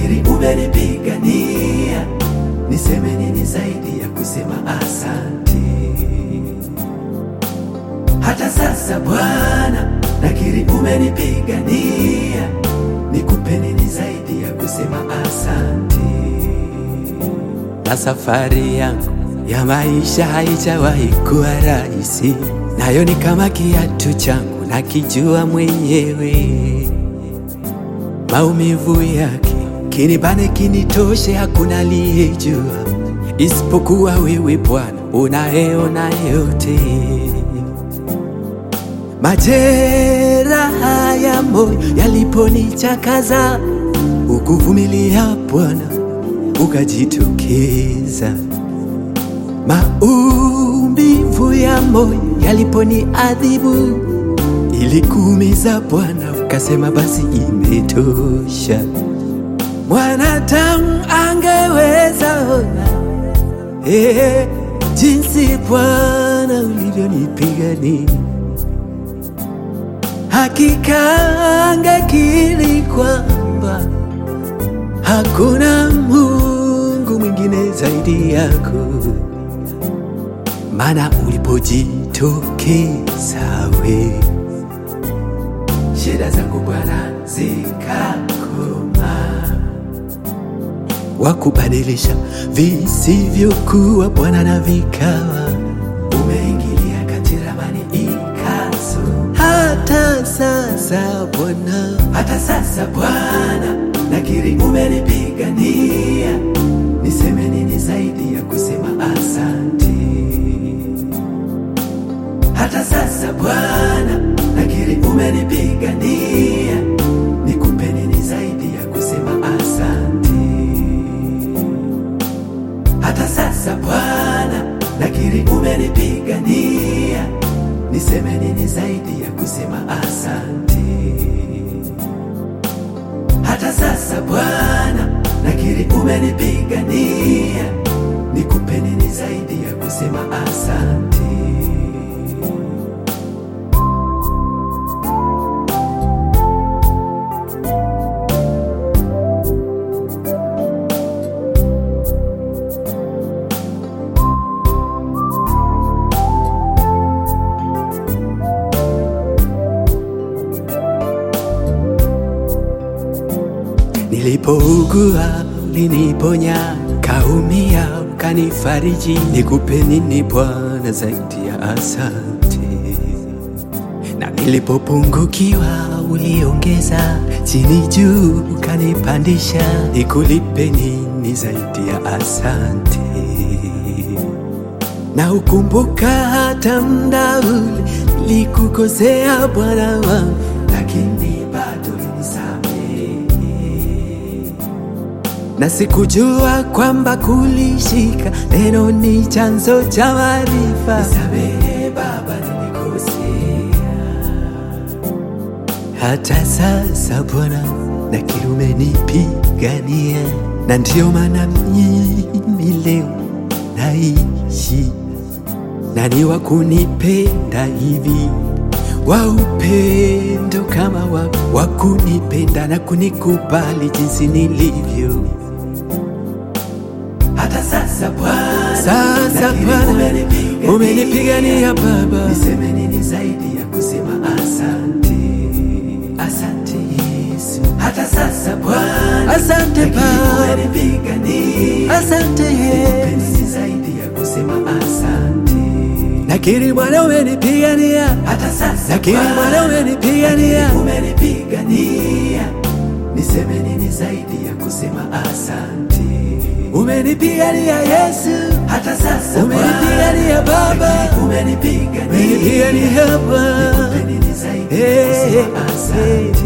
nakiri umenipigania, niseme nini zaidi ya kusema asante. Hata sasa Bwana, nakiri umenipigania, nikupe nini zaidi ya kusema asante. na safari yangu ya maisha haijawahi kuwa rahisi, nayo ni kama kiatu changu nakijua mwenyewe. Maumivu yake kinibane kinitoshe, hakuna aliyejua isipokuwa wewe Bwana, unayeona yote. Majeraha ya moyo yaliponichakaza, ukuvumilia Bwana ukajitokeza. Maumivu ya moyo yaliponiadhibu, ilikuumiza Bwana, ukasema basi imetosha. Mwanadamu angeweza ona eh, jinsi Bwana ulivyonipigania hakika angekiri kwamba hakuna Mungu mwingine zaidi yako, maana ulipojitokeza we Shida zangu Bwana zikakoma, wakubadilisha visivyokuwa Bwana na vikawa. umeingilia kati ramani ikaso. Hata sasa Bwana, Hata sasa Bwana, nakiri umenipigania, niseme nini zaidi ya kusema asante. Hata sasa Bwana, nakiri umenipigania, nikupe nini zaidi ya kusema asante. Hata sasa Bwana, nakiri umenipigania, niseme nini zaidi ya kusema asante. Hata sasa Bwana, nakiri umenipigania, nikupe nini zaidi ya kusema asante. nilipougua uliniponya, kaumia ukanifariji. Nikupe nini Bwana zaidi ya asante? Na nilipopungukiwa uliongeza, chini juu ukanipandisha. Nikulipe nini zaidi ya asante? na ukumbuka hata mda ule nilikukosea Bwana wangu, Lakini bado ulinisamehe, na sikujua kwamba kulishika neno ni chanzo cha maarifa. nisamehe Baba, nilikosea. Hata sasa Bwana nakiri umenipigania, na ndiyo maana mimi leo naishi na ni wa kunipenda hivi wa upendo kama wa, wa kunipenda na kunikubali jinsi nilivyo. Hata sasa Bwana, Sasa nakiri Bwana umenipigania. umenipigania Baba, niseme nini zaidi ya kusema asante, asante Yesu. Hata sasa Bwana, asante nakiri Baba, umenipigania, asante nikupe Yesu. nini zaidi ya kusema asante. Nakiri Bwana umenipigania, Hata sasa nakiri Bwana Bwana, umenipigania, nakiri umenipigania, niseme nini zaidi ya kusema asante. umenipigania Yesu, Hata sasa umenipigania Bwana, Baba, nakiri umenipigania, umenipigania Baba. nikupe nini zaidi ya Hey, kusema asante.